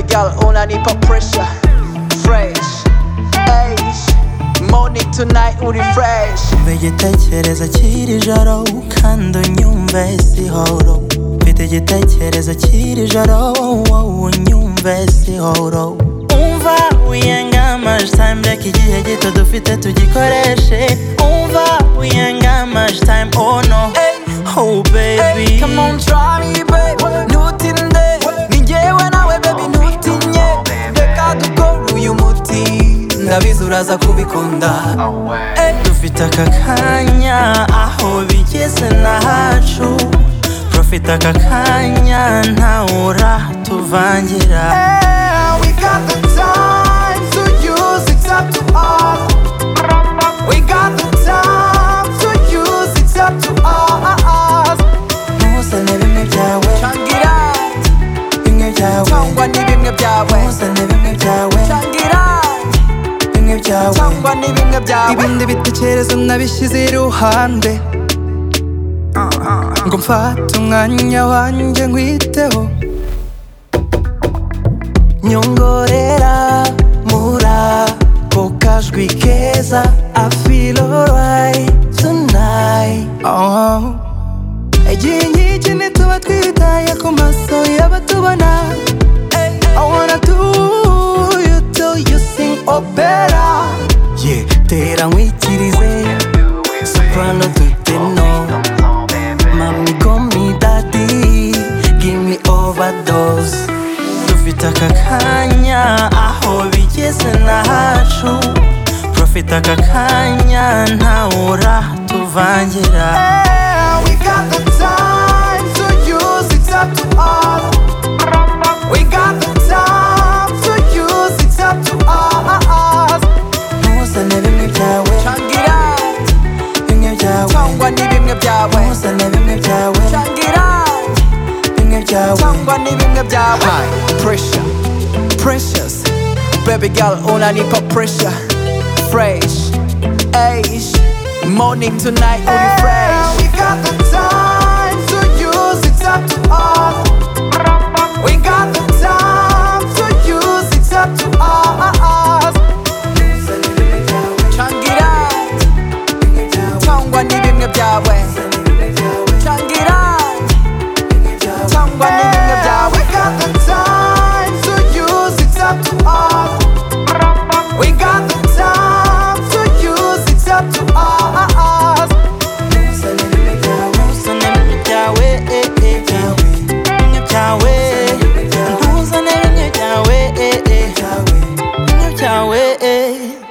gal una need for pressure Fresh Age Morning to night uri fresh mfite igitekerezo kiri joro kandi unyumve sihoro mfite igitekerezo kiri joro wowe unyumve sihoro umva wiyangamaje time reka igihe gito dufite tugikoreshe umva wiyangamaje time oh no oh baby Come on try me babe Ntutinde Ni njyewe nawe baby ntutinye Reka dukore uyu muti ndabizi uraza kubikunda Eh, dufite aka kanya aho bigeze nahacu profite aka kanya ntawe uratuvangira Yeah, we got the time to use it's up to us We got the time to use it's up to us ntuzane bimwe byawe Changira bimwe byawe Cyangwa ni bimwe byawe ntuzane bimwe byawe Changira bimwe byawe cyangwa ni bimwe byawe ibindi bitekerezo nabishyize iruhande ngo mfate umwanya wanjye nkwiteho nyongorera muri ako kajwi keza I feel alright tonight oh. igihe nk'iki ntituba twitaye ku maso y'abatubona I wanna do you till you sing or better yeah. tera nkwikirize soprano to tenor Mami call me daddy, give me overdose dufite aka kanya aho bigeze nahacu profite aka kanya ntawe uratuvangira We got the time to use it's up to us We got the time to use it's up to us ntuzane bimwe byawe Changira bimwe byawe cyangwa ni bimwe byawe ntuzane bimwe byawe Changira bimwe byawe cyangwa ni bimwe byawe Pressure Precious Baby girl unanipa pressure Fresh Age Morning to night uri fresh We got the time to use it's up to us We got the time to use it's up to us Changira Cyangwa ni bimwe byawe Changira Cyangwa ni bimwe byawe We got the time to use it's up to us We got the time to use it's up to us ntuzane bimwe byawe eh, eh, byawe bimwe byawe ntuzane bimwe byawe eh, eh, bimwe byawe eh.